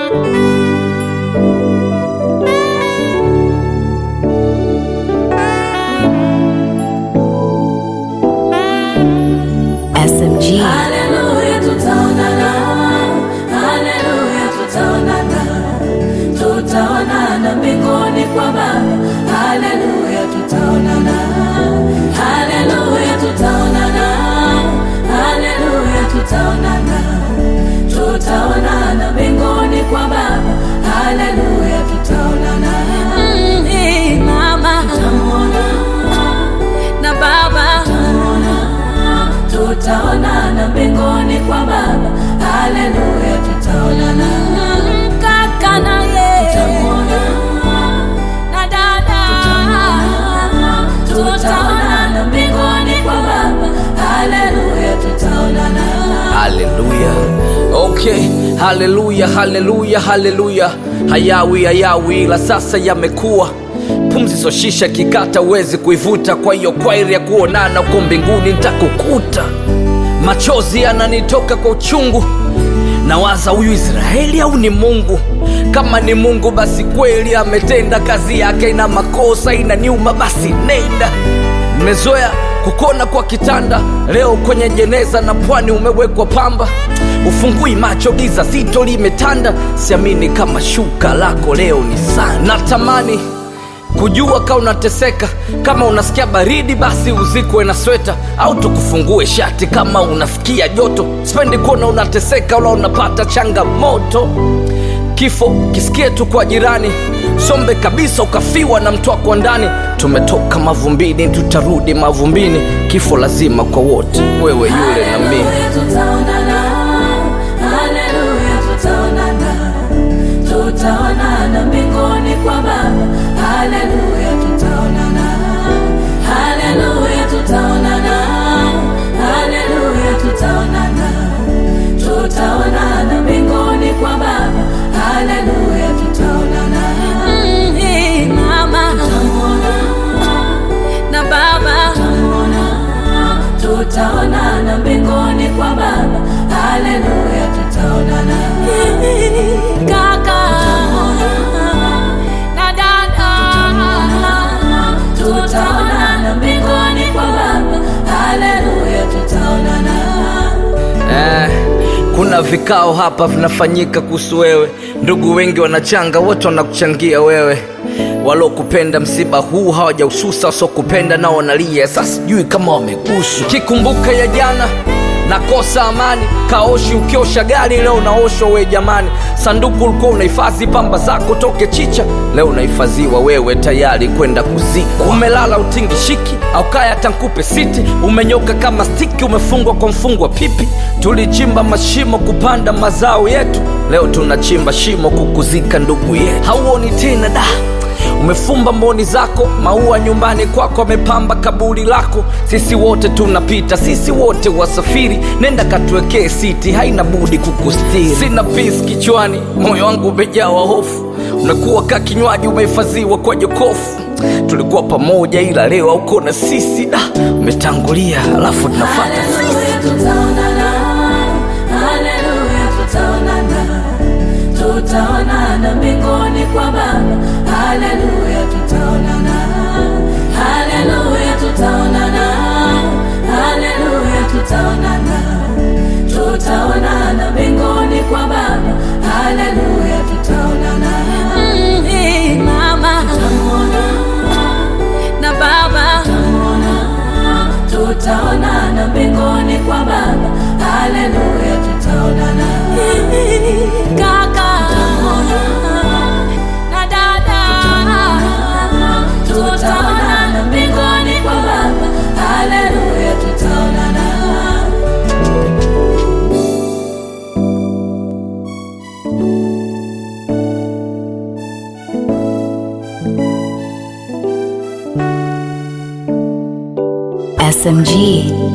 SMG. Haleluya, tutaonana. Haleluya, tutaonana. Tutaonana mbinguni kwa Baba. Haleluya, tutaonana. Haleluya, tutaonana. Haleluya, tutaonana. Tutaonana mbinguni kwa Baba. Haleluya, tutaonana. Mm, eh, Mama tutamuona na Baba tutamuona tutaonana mbinguni kwa Baba. Haleluya, tutaonana kaka naye tutamwona na dada tutaonana mbinguni kwa Baba. Haleluya, tutaonana haleluya okay haleluya haleluya haleluya hayawi hayawi ila sasa yamekuwa pumzi soshisha kikata uwezi kuivuta kwa hiyo kwairi ya kuonana uko mbinguni ntakukuta machozi yananitoka kwa uchungu nawaza huyu israeli au ni mungu kama ni mungu basi kweli ametenda kazi yake ina makosa ina nyuma basi nenda mmezoea kukona kwa kitanda leo kwenye jeneza na pwani umewekwa pamba ufungui macho giza zito limetanda siamini kama shuka lako leo ni sana natamani kujua ka unateseka kama unasikia baridi basi uzikwe na sweta au tukufungue shati kama unafikia joto sipendi kuona unateseka wala unapata changamoto kifo kisikie tu kwa jirani sombe kabisa ukafiwa na mtu wako ndani tumetoka mavumbini tutarudi mavumbini kifo lazima kwa wote wewe yule na mimi Haleluya, tutaonana. Haleluya, tutaonana. Tutaonana mbinguni kwa Baba. Haleluya, tutaonana. Haleluya, tutaonana. Haleluya, tutaonana. Tutaonana mbinguni kwa Baba. Haleluya, tutaonana. Mm, eh, Mama tutamuona na Baba tutamuona tutaonana mbinguni kwa Baba. Haleluya, tutaonana kaka na dada, tutaonana mbinguni kwa Baba. Haleluya, tutaonana eh, kuna vikao hapa vinafanyika kuhusu wewe ndugu wengi wanachanga wote wanakuchangia wewe walokupenda msiba huu hawajaususa wasiokupenda nao wanalia sasa sijui kama wameguswa kikumbuka ya jana nakosa amani kaoshi ukiosha gari leo unaoshwa we jamani sanduku ulikuwa unahifadhi pamba zako toke chicha leo unahifadhiwa wewe tayari kwenda kuzikwa umelala utingishiki au kaya tankupe siti umenyoka kama stiki umefungwa kwa mfungwa pipi tulichimba mashimo kupanda mazao yetu leo tunachimba shimo kukuzika ndugu yetu hauoni tena da umefumba mboni zako maua nyumbani kwako amepamba kaburi lako sisi wote tunapita sisi wote wasafiri nenda katuwekee siti haina budi kukustiri sina pisi kichwani moyo wangu umejawa hofu unakuwa ka kinywaji umehifadhiwa kwa jokofu tulikuwa pamoja ila leo auko na sisi da umetangulia alafu tunafata Haleluya, tutaonana. Haleluya, tutaonana. Tutaonana mbinguni kwa Baba. Haleluya, tutaonana. Haleluya, tutaonana. Haleluya, tutaonana. Tutaonana mbinguni kwa Baba. Haleluya, tutaonana. Mm, eh, Mama tutamuona na Baba tutamuona tutaonana mbinguni kwa Baba. Haleluya, tutaonana kaka na dada, tutaonana mbinguni kwa Baba. Haleluya, tutaonana SMG.